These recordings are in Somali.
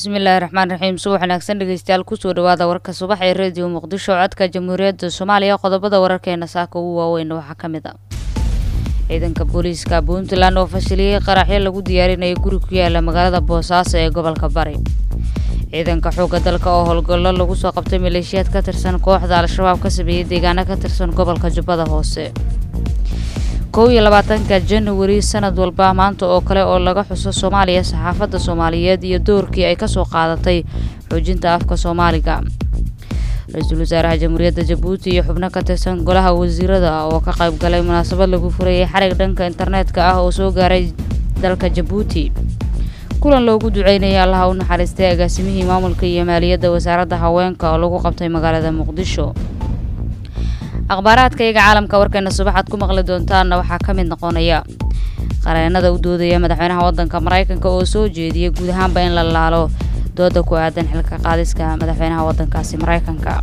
bismillaahi raxmaan raxiim subax wanaagsan dhegeystayaal kusoo dhawaada warka subax ee rediyo muqdisho codka jamhuuriyadda soomaaliya qodobada wararkeena saaka ugu waaweyn waxaa ka mid a ciidanka booliiska puntland oo fashiliyey qaraxyo lagu diyaarinaya guri ku yaala magaalada boosaaso ee gobolka bari ciidanka xoogga dalka oo howlgallo lagu soo qabtay maleeshiyaad ka tirsan kooxda al-shabaab ka sameeyey deegaano ka tirsan gobolka jubbada hoose kow iyo labaatanka januari sanad walba maanta oo kale oo laga xuso soomaaliya saxaafadda soomaaliyeed iyo doorkii ay kasoo qaadatay xoojinta afka soomaaliga ra-iisul wasaaraha jamhuuriyadda jabuuti iyo xubno ka tirsan golaha wasiirada oo ka qayb galay munaasabad lagu furayay xarig dhanka internetka ah oo soo gaaray dalka jabuuti kulan loogu duceynaya allaha u naxariistay agaasimihii maamulka iyo maaliyadda wasaaradda haweenka oo lagu qabtay magaalada muqdisho akhbaaraadka iyaga caalamka warkeena subaxaad ku maqli doontaanna waxaa ka mid noqonaya qareenada u doodaya madaxweynaha waddanka maraykanka oo soo jeediyay guud ahaanba in la laalo dooda ku aadan xilka qaadiska madaxweynaha waddankaasi maraykanka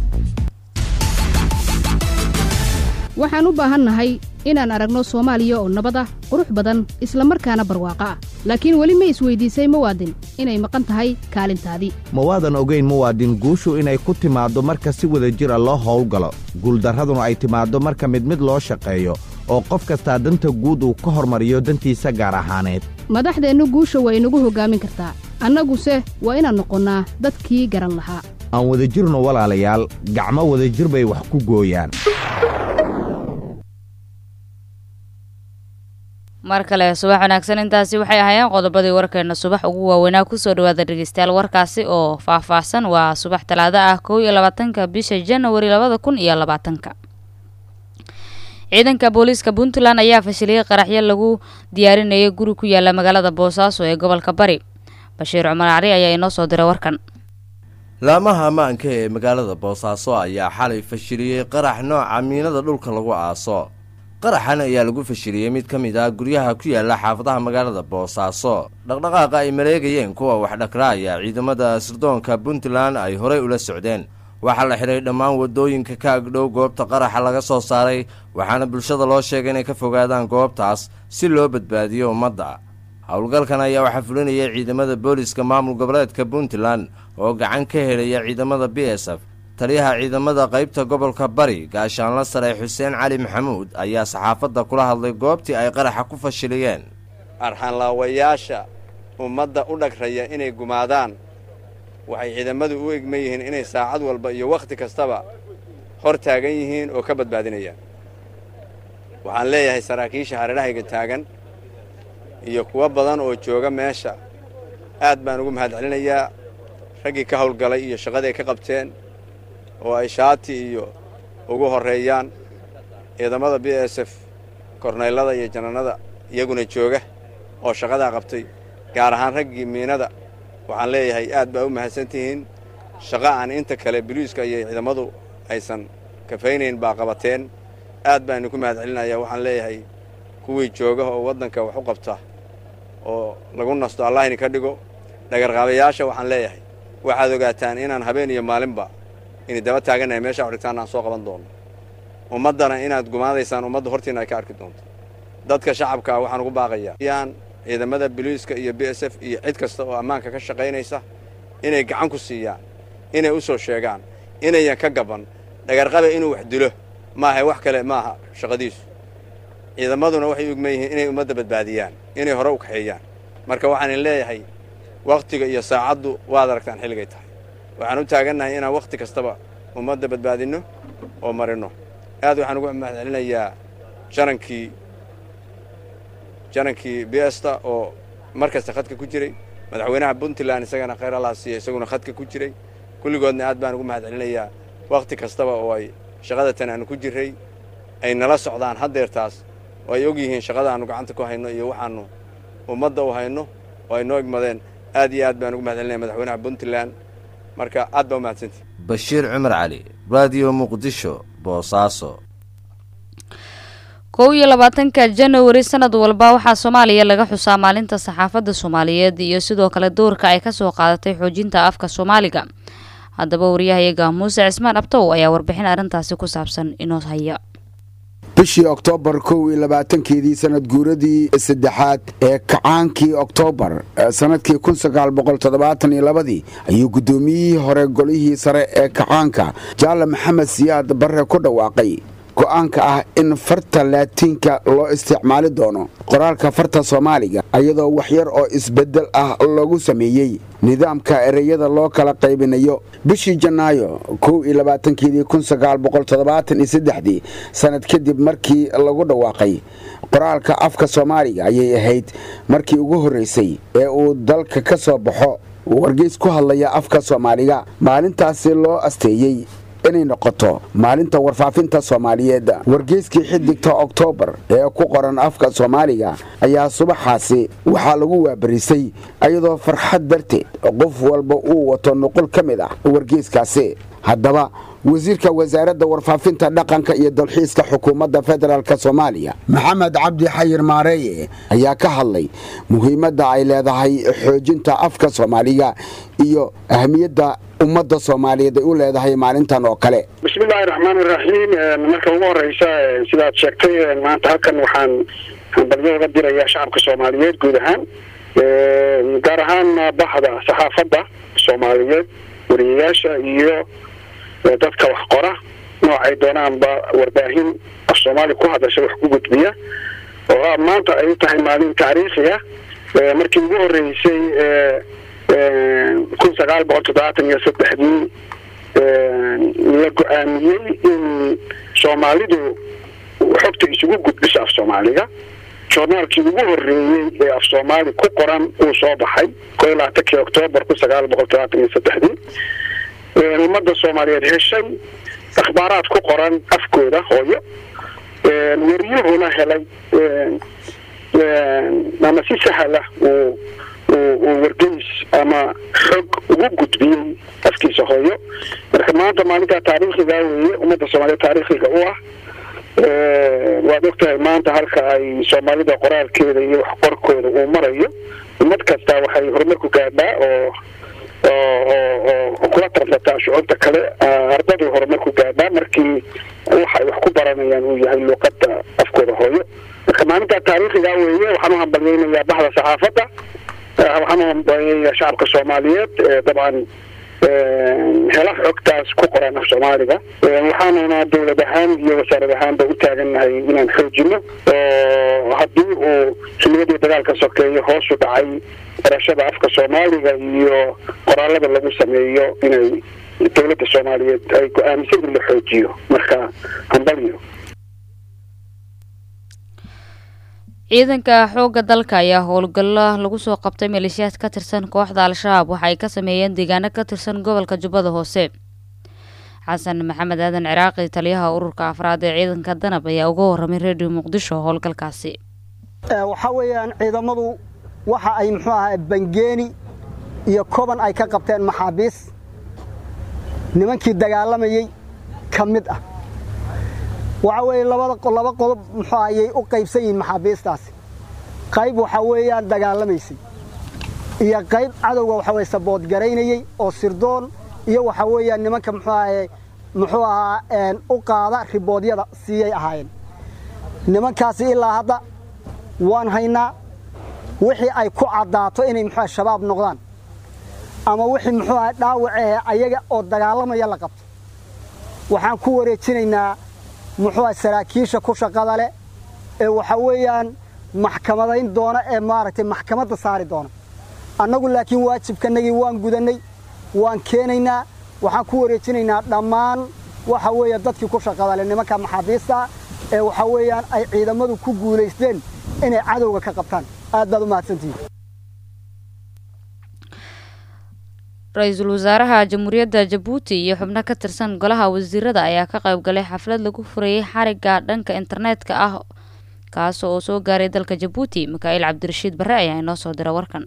waxaan u baahannahay inaan aragno soomaaliya oo nabad ah qurux badan isla markaana barwaaqo ah laakiin weli ma isweydiisay muwaadin inay maqan tahay kaalintaadii ma waadan ogayn muwaadin guushu inay ku timaaddo marka si wada jir a loo howlgalo guuldarraduna ay timaaddo marka mid mid loo shaqeeyo oo qof kastaa danta guud uu ka hormariyo dantiisa gaar ahaaneed madaxdeennu guusha waa inagu hoggaamin kartaa annaguse waa inaan noqonnaa dadkii garan lahaa aan wadajirno walaalayaal gacmo wadajir bay wax ku gooyaan mar kale subax wanaagsan intaasi waxay ahaayeen qodobadii warkeena subax ugu waaweynaa kusoo dhawaada dhegeystayaal warkaasi oo faah-faahsan waa subax talaado ah kow iyo labaatanka bisha janawari labada kun iyo labaatanka ciidanka booliiska puntland ayaa fashiliyey qaraxyo lagu diyaarinayay guri ku yaala magaalada boosaaso ee gobolka bari bashiir cumar cali ayaa inoo soo diray warkan laamaha ammaanka ee magaalada boosaaso ayaa xalay fashiliyey qarax nooca miinada dhulka lagu aaso qaraxan ayaa lagu fashiliyey mid ka mid ah guryaha ku yaala xaafadaha magaalada boosaaso dhaqdhaqaaqa ay maleegayeen kuwa waxdhakraaya ciidamada sirdoonka puntland ay horey ula socdeen waxaa la xidhay dhammaan waddooyinka ka agdhow goobta qaraxa laga soo saaray waxaana bulshada loo sheegay inay ka fogaadaan goobtaas si loo badbaadiyo ummadda howlgalkan ayaa waxaa fulinayay ciidamada booliska maamul goboleedka puntland oo gacan ka helaya ciidamada b s f taliyaha ciidamada qaybta gobolka bari gaashaanla sare xuseen cali maxamuud ayaa saxaafadda kula hadlay goobtii ay qaraxa ku fashiliyeen arxanlaawayaasha ummadda u dhagraya inay gumaadaan waxay ciidamadu u egman yihiin inay saacad walba iyo wakhti kastaba hor taagan yihiin oo ka badbaadinayaan waxaan leeyahay saraakiisha hareerahayga taagan iyo kuwo badan oo jooga meesha aad baan ugu mahad celinayaa raggii ka howlgalay iyo shaqaday ka qabteen oo ay shaati iyo ugu horreeyaan ciidamada b s f kornaylada iyo janannada iyaguna jooga oo shaqadaa qabtay gaar ahaan raggii miinada waxaan leeyahay aad baa u mahadsantihiin shaqo aan inta kale biliiska iyo ciidamadu aysan kafaynayn baa qabateen aad baan idinku mahad celinayaa waxaan leeyahay kuwii jooga oo waddanka wax u qabta oo lagu nasto allah idinka dhigo dhagarqaabayaasha waxaan leeyahay waxaad ogaataan inaan habeen iyo maalinba inay daba taagannahay meeshaa odhigtaan aan soo qaban doono ummaddana inaad gumaadaysaan ummadda hortiina ay ka arki doonto dadka shacabka ah waxaan ugu baaqayaa yaan ciidamada biliiska iyo b s f iyo cid kasta oo ammaanka ka shaqaynaysa inay gacan ku siiyaan inay u soo sheegaan inayan ka gaban dhagarqaba inuu wax dilo maaha wax kale maaha shaqadiisu ciidamaduna waxay u egman yihiin inay ummadda badbaadiyaan inay hore u kaxeeyaan marka waxaan idin leeyahay wakhtiga iyo saacaddu waad aragtaan xilligay tahay waxaan u taagannahay inaan wakhti kastaba ummadda badbaadinno oo marinno aad waxaan ugu mahad celinayaa janankii janankii besta oo mar kasta khadka ku jiray madaxweynaha puntland isagana khayr allah siiya isaguna khadka ku jiray kulligoodna aad baan ugu mahad celinayaa wakhti kastaba oo ay shaqada tan aanu ku jirray ay nala socdaan haddeertaas oo ay og yihiin shaqada aanu gacanta ku hayno iyo waxaannu ummadda u hayno oo ay noo egmadeen aad iyo aad baan ugu mahad celinaya madaxweynaha puntland marka aad baa u mahadsantii bashiir cumar cali raadiyo muqdisho boosaaso kow iyo labaatanka januari sanad walba waxaa soomaaliya laga xusaa maalinta saxaafadda soomaaliyeed iyo sidoo kale doorka ay kasoo qaadatay xoojinta afka soomaaliga haddaba waryahayaga muuse cismaan abtow ayaa warbixin arrintaasi ku saabsan inoo haya bishii oktoobar kow iyo labaatankeedii sanad guuradii saddexaad ee kacaankii oktoobar sanadkii kun sagaal boqol toddobaatan iyo labadii ayuu guddoomiyihii hore golihii sare ee kacaanka jaale maxamed siyaad barre ku dhawaaqay go'aanka ah in farta laatiinka loo isticmaali doono qoraalka farta soomaaliga iyadoo waxyar oo isbeddel ah lagu sameeyey nidaamka ereyada loo kala qaybinayo bishii janaayo kow iyo labaatankeedii kun sagaal boqol toddobaatan iyo saddexdii sanad kadib markii lagu dhawaaqay qoraalka afka soomaaliga ayay ahayd markii ugu horraysay ee uu dalka ka soo baxo wargeys ku hadlaya afka soomaaliga maalintaasi loo asteeyey inay noqoto maalinta warfaafinta soomaaliyeed wargeyskii xidigta oktoobar ee ku qoran afka soomaaliga ayaa subaxaasi waxaa lagu waabarisay iyadoo farxad darteed qof walba uu wato nuqul ka mid ah wargeyskaasi haddaba wasiirka wasaaradda warfaafinta dhaqanka iyo dalxiiska xukuumadda federaalk soomaaliya maxamed cabdi xayir maareeye ayaa ka hadlay muhiimadda ay leedahay xoojinta afka soomaaliga iyo ahmiyadda ummadda soomaaliyeed ay u leedahay maalintan oo kale bismillahi raxmaani raxiim marka ugu horeysa sidaad sheegtay maanta halkan waxaan hambalyo uga dirayaa shacabka soomaaliyeed guud ahaan gaar ahaan bahda saxaafadda soomaaliyeed wariyayaasha iyo dadka wax qora noocay doonaanba warbaahin af soomaali ku hadasha wax ku gudbiya oo maanta ay tahay maalin taariikhi ah markii ugu horeysay kun sagaal boqol toddobaatan iyo saddexdii la go-aamiyey in soomaalidu xogta isugu gudbiso af soomaaliga joornaalkii ugu horeeyey ee af soomaali ku qoran uu soo baxay ko iyo labaatankii oktoobar kun sagaal boqol toddobaatan iyo saddexdii ummadda soomaaliyeed heshay akhbaaraad ku qoran afkooda hooyo wariyuhuna helay ama si sahla uu uu wargeys ama xog ugu gudbiyey afkiisa hooyo marka maanta maalintaa taariikhiga weeye ummadda soomaaliyeed taariikhiga u ah waad ogtahay maanta halka ay soomaalida qoraalkeeda iyo wax qorkooda uu marayo ummad kasta waxay horumar ku gaadhaa oo oo kula tarsataa shucuurta kale ardadu horumar ku gaadhaa markii waxa ay wax ku baranayaan uu yahay luuqada afkooda hooyo marka maalintaa taariikhiga weeye waxaan u hambalyeynayaa bahda saxaafadda waxaan u hambalyeynaya shacabka soomaaliyeed dabcan hela xogtaas ku qoran af soomaaliga waxaanuna dowlad ahaan iyo wasaarad ahaanba u taagannahay inaan xoojino oo haddii uu xiliyadii dagaalka sokeeyo hoosu dhacay barashada afka soomaaliga iyo qoraalada lagu sameeyo inay dowladda soomaaliyeed ay go-aamisan in la xoojiyo marka hambalyo ciidanka xoogga dalka ayaa howlgallo lagu soo qabtay maleeshiyaad ka tirsan kooxda al-shabaab waxa ay ka sameeyeen deegaano ka tirsan gobolka jubbada hoose xasan maxamed aadan ciraaqi taliyaha ururka afraad ee ciidanka danab ayaa uga warramay redio muqdisho howlgalkaasi waxaa weeyaan ciidamadu waxa ay muxuu ahaa bangeeni iyo koban ay ka qabteen maxaabiis nimankii dagaalamayey ka mid ah waxa weeye labada laba qodob muxuu ayay u qaybsan yihiin maxaabiistaasi qayb waxaa weeyaan dagaalamaysay iyo qayb cadowga waxa weye saboodgaraynayey oo sirdoon iyo waxaa weeyaan nimanka muxuu ahaye muxuu ahaa u qaada riboodyada siiyay ahaayeen nimankaasi ilaa hadda waan haynaa wixii ay ku caddaato inay muxuu shabaab noqdaan ama wixii muxuu ahaa dhaawacehe ayaga oo dagaalamaya la qabto waxaan ku wareejinaynaa muxuu aha saraakiisha ku shaqada leh ee waxa weeyaan maxkamadayn doona ee maaragtay maxkamadda saari doona annagu laakiin waajibkanagii waan gudannay waan keenaynaa waxaan ku wareejinaynaa dhammaan waxa weeye dadkii ku shaqada leh nimanka maxaabiista ee waxa weeyaan ay ciidamadu ku guulaysteen inay cadowga ka qabtaan aad baad u mahadsantihiin ra-iisul wasaaraha jamhuuriyadda jabuuti iyo xubno ka tirsan golaha wasiirada ayaa ka qayb galay xaflad lagu furayey xarigga dhanka internetka ah kaas oo soo gaaray dalka jabuuti mikaa'il cabdirashiid barre ayaa inoo soo dira warkan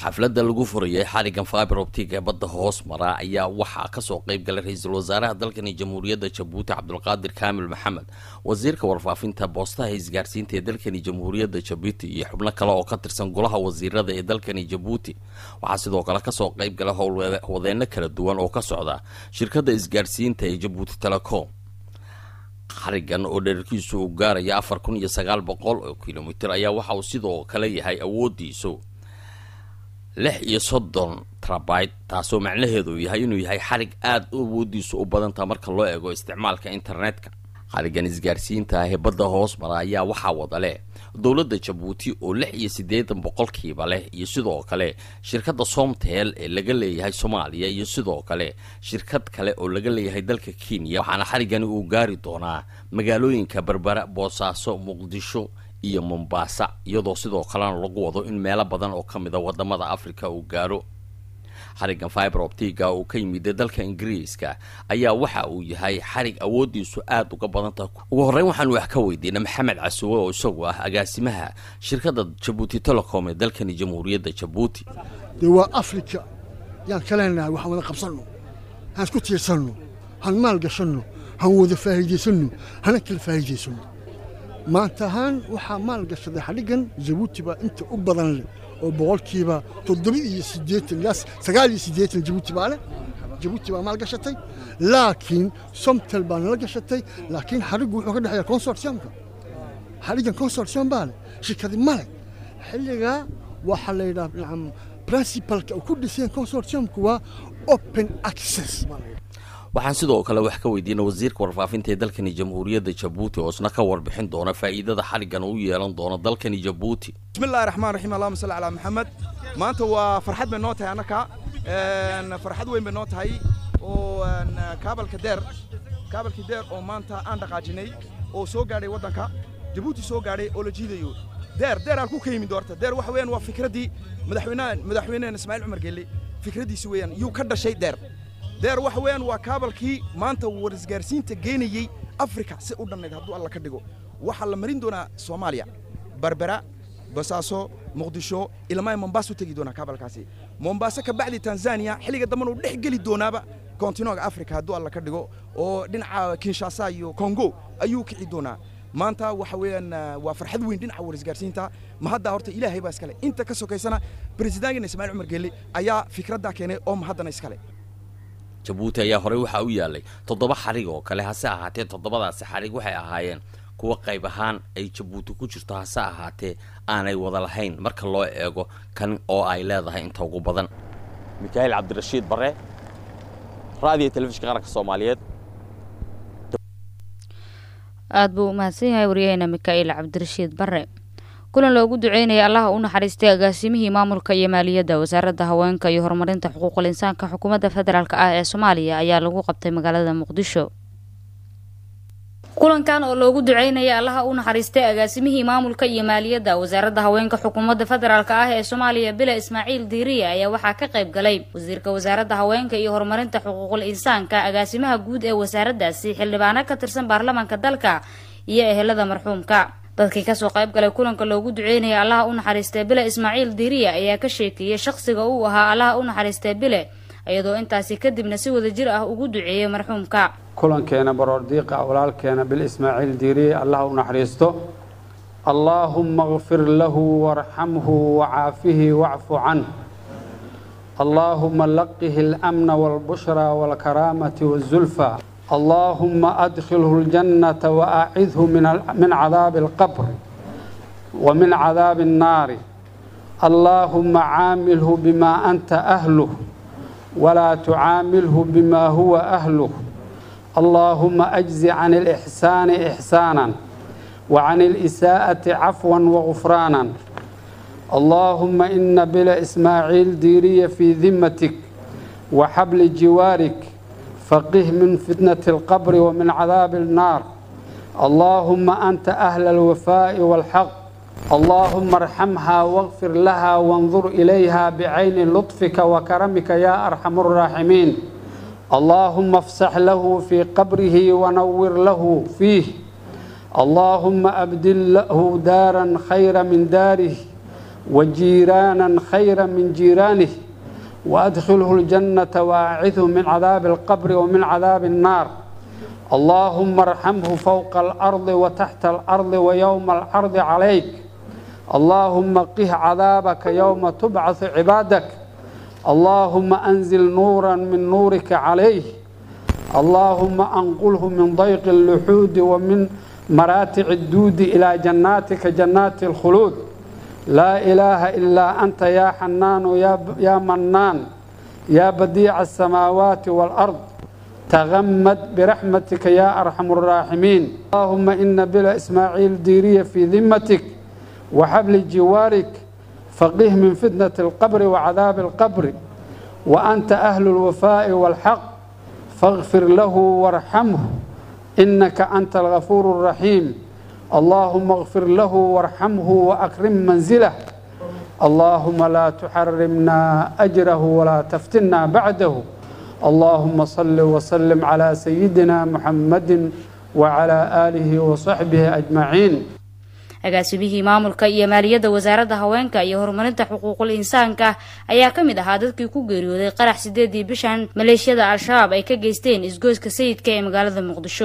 xafladda lagu furayay xarigan fiber optic ee badda hoos mara ayaa waxaa kasoo qeyb galay ra-iisul wasaaraha dalkani jamhuuriyadda jabuuti cabdulqaadir kaamil maxamed wasiirka warfaafinta boostaha isgaarsiinta ee dalkani jamhuuriyadda jabuuti iyo xubno kale oo ka tirsan golaha wasiirada ee dalkani jabuuti waxaa sidoo kale kasoo qeyb galay howlwadeenno kala duwan oo ka socda shirkadda isgaarsiinta ee jabuuti telecom xarigan oo dherarkiisu uu gaaraya afar kun iyo sagaal boqol oo kilomitir ayaa waxa uu sidoo kale yahay awoodiisu lix iyo soddon trabite taasoo macnaheedu yahay inuu yahay xarig aada u awoodiisu u badantaha marka loo eego isticmaalka internetka xarigan isgaarsiinta ah ee badda hoos mara ayaa waxaa wada leh dowladda jabuuti oo lix iyo siddeetan boqolkiiba leh iyo sidoo kale shirkadda somtel ee laga leeyahay soomaaliya iyo sidoo kale shirkad kale oo laga leeyahay dalka kenya waxaana xarigani uu gaari doonaa magaalooyinka berbera boosaaso muqdisho iyo mombaasa iyadoo sidoo kalena lagu wado in meelo badan oo ka mid a wadamada africa uu gaaro xarigan fiber optiga uu ka yimid dalka ingiriiska ayaa waxa uu yahay xarig awoodiisu aada uga badan tahay ugu horreyn waxaanu wax ka weydiinay maxamed casuwe oo isagu ah agaasimaha shirkadda jabuuti telecom ee dalkani jamhuuriyadda jabuuti dee waa africa yaan ka leenahay waxaan wada qabsanno haan isku tiirsanno han maal gashanno han wada faa'iidaysanno hana kala faa'iidaysanno maanta ahaan waxaa maal gashaday xadhiggan jabuuti baa inta u badan leh oo boqolkiiba toddoba iyo siddeetan ilaa sagaal iyo siddeetan jabuuti baa leh jabuuti baa maal gashatay laakiin somtel baa nala gashatay laakiin xadhiggu wuxuu ka dhexeeya consortiumka xadhiggan consortium baa leh shirkadi ma leh xilligaa waxaa la yidhaha nacam principalka ku dhiseen consortiumku waa open access baa la yidhaha waxaan sidoo kale wax ka weydiinay wasiirka warfaafinta ee dalkani jamhuuriyadda jabuuti oo isna ka warbixin doona faa'iidada xarigan uu yeelan doono dalkani jabuuti bismillahi raxmaan raxiim allahuma salli calaa maxamed maanta waa farxad bay noo tahay annaka farxad weyn bay noo tahay oo kaabalka deer kaabalkii deer oo maanta aan dhaqaajinay oo soo gaadhay waddanka jabuuti soo gaadhay oo la jiidayo deer deer aan ku ka yimid doorta deer waxa weeyaan waa fikraddii madaxweynaha madaxweynehena ismaaciil cumar geelle fikraddiisi weeyaan yuu ka dhashay deer deer waxa weeyaan waa kaabalkii maanta war isgaarsiinta geenayey afrika si u dhannayd hadduu alla ka dhigo waxaa la marin doonaa soomaaliya berbera basaaso muqdisho ilmaa mombaasu tegi doonaa kaabalkaasi mombaaso ka bacdi tanzania xilliga damban uu dhex geli doonaaba kontinooga afrika hadduu alla ka dhigo oo dhinaca kinshasa iyo kongo ayuu kici doonaa maanta waxa weeyaan waa farxad weyn dhinaca war isgaarsiinta ma hadda horta ilaahay baa iskale inta ka sokaysana presidentkeena ismaaciil cumar geelle ayaa fikraddaa keenay oo ma haddana iskale jabuuti ayaa horey waxaa u yaalay toddoba xarig oo kale hase ahaatee toddobadaasi xarig waxay ahaayeen kuwa qayb ahaan ay jabuuti ku jirto hase ahaatee aanay wada lahayn marka loo eego kan oo ay leedahay inta ugu badan mikaa'iil cabdirashiid bare raadiyo telefishinka qaranka soomaaliyeed aada buu u mahadsan yahay waryaheena mikaa'iil cabdirashiid bare kulan loogu duceynaya allaha u naxariistay agaasimihii maamulka iyo maaliyadda wasaaradda haweenka iyo horumarinta xuquuqul insaanka xukuumadda federaalk ah ee soomaaliya ayaa lagu qabtay magaalada muqdisho kulankan oo loogu duceynaya allaha u naxariistay agaasimihii maamulka iyo maaliyadda wasaaradda haweenka xukuumadda federaalk ah ee soomaaliya bila ismaaciil diiriya ayaa waxaa ka qayb galay wasiirka wasaaradda haweenka iyo horumarinta xuquuqul insaanka agaasimaha guud ee wasaaraddaasi xildhibaano ka tirsan baarlamaanka dalka iyo ehelada marxuumka dadkii kasoo qayb galay kulanka loogu duceynaya allaha u naxariistay bile ismaaciil diiriya ayaa ka sheekeeyey shaqsiga uu ahaa allaha u naxariistay bile iyadoo intaasi kadibna si wada jir ah ugu duceeyey marxuumka kulankeena baroordiiqa walaalkeena bil ismaaciil diiriye allaha u naxariisto allaahumma kfir lahu warxamhu wacaafihi wacfu canh allaahumma laqihi alamna walbushra walkaraamati wazulfa اللهم أدخله الجنة وأعذه من من عذاب القبر ومن عذاب النار اللهم عامله بما أنت أهله ولا تعامله بما هو أهله اللهم أجز عن الإحسان إحسانا وعن الإساءة عفوا وغفرانا اللهم إن بلا إسماعيل ديري في ذمتك وحبل جوارك فقه من فتنة القبر ومن عذاب النار اللهم أنت أهل الوفاء والحق اللهم ارحمها واغفر لها وانظر إليها بعين لطفك وكرمك يا أرحم الراحمين اللهم افسح له في قبره ونور له فيه اللهم أبدل له دارا خير من داره وجيرانا خيرا من جيرانه وأدخله الجنة وأعذه من عذاب القبر ومن عذاب النار اللهم ارحمه فوق الأرض وتحت الأرض ويوم العرض عليك اللهم قه عذابك يوم تبعث عبادك اللهم أنزل نورا من نورك عليه اللهم أنقله من ضيق اللحود ومن مراتع الدود إلى جناتك جنات الخلود لا إله إلا أنت يا حنان يا, يا منان يا بديع السماوات والأرض تغمد برحمتك يا أرحم الراحمين اللهم إن بلا إسماعيل ديرية في ذمتك وحبل جوارك فقه من فتنة القبر وعذاب القبر وأنت أهل الوفاء والحق فاغفر له وارحمه إنك أنت الغفور الرحيم اللهم اغفر له وارحمه وأكرم منزله اللهم لا تحرمنا أجره ولا تفتنا بعده اللهم صل وسلم على سيدنا محمد وعلى آله وصحبه أجمعين agaasimihii maamulka iyo maaliyadda wasaaradda haweenka iyo horumarinta xuquuqul insaanka ayaa ka mid ahaa dadkii ku geeriyooday qarax sideedii bishan maleeshiyada al-shabaab ay ka geysteen isgoyska sayidka ee magaalada muqdisho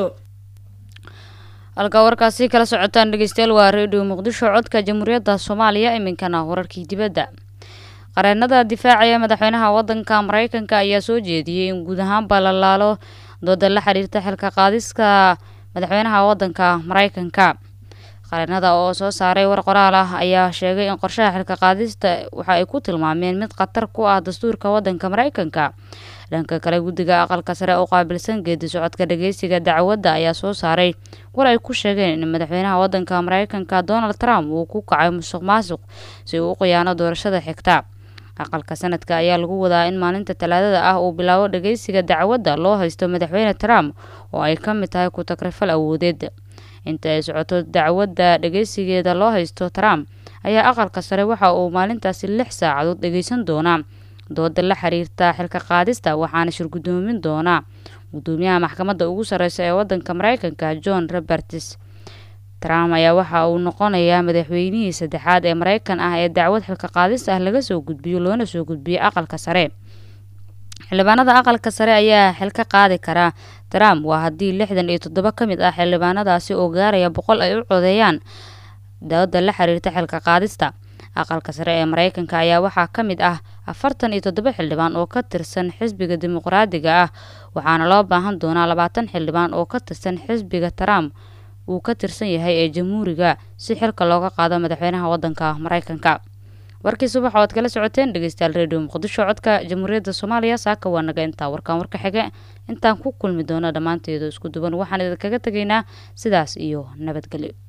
halkaa warkaasi kala socotaan dhegeystayaal waa redio muqdisho codka jamhuuriyadda soomaaliya iminkana wararkii dibadda qareenada difaacaya madaxweynaha wadanka mareykanka ayaa soo jeediyey in guud ahaanba la laalo dooda la xiriirta xilka qaadiska madaxweynaha wadanka mareykanka qareenada oo soo saaray war qoraal ah ayaa sheegay in qorshaha xilka qaadista waxa ay ku tilmaameen mid khatar ku ah dastuurka wadanka mareykanka dhanka kale guddiga aqalka sare oo qaabilsan geedi socodka dhageysiga dacwadda ayaa soo saaray war ay ku sheegeen in madaxweynaha wadanka mareykanka donald trump uu ku kacay musuq maasuq si uu u khiyaano doorashada xigta aqalka sanadka ayaa lagu wadaa in maalinta talaadada ah uu bilaabo dhageysiga dacwadda loo haysto madaxweyne trump oo ay ka mid tahay ku-tagrifal awoodeed inta ay socoto dacwadda dhageysigeeda loo haysto trump ayaa aqalka sare waxa uu maalintaasi lix saacadood dhageysan doonaa dooda la xiriirta xilka qaadista waxaana shirgudoomin doonaa gudoomiyaha maxkamadda ugu sareysa ee wadanka mareykanka john roberts trump ayaa waxa uu noqonayaa madaxweynihii saddexaad ee mareykan ah ee dacwad xilka qaadis ah laga soo gudbiyo loona soo gudbiyo aqalka sare xildhibaanada aqalka sare ayaa xil ka qaadi karaa trump waa haddii lixdan iyo toddoba ka mid ah xildhibaanadaasi oo gaaraya boqol ay u codeeyaan dooda la xiriirta xilka qaadista aqalka sare ee mareykanka ayaa waxaa ka mid ah afartan iyo toddoba xildhibaan oo ka tirsan xisbiga dimuqraadiga ah waxaana loo baahan doonaa labaatan xildhibaan oo ka tirsan xisbiga trump uu ka tirsan yahay ee jamhuuriga si xilka looga qaado madaxweynaha wadanka mareykanka warkii subax oad kala socoteen dhegeystayaal redio muqdisho codka jamhuuriyadda soomaaliya saaka waa naga intaa warkaan warka xige intaan ku kulmi doono dhammaanteedu isku duban waxaan idinkaga tegaynaa sidaas iyo nabadgelyo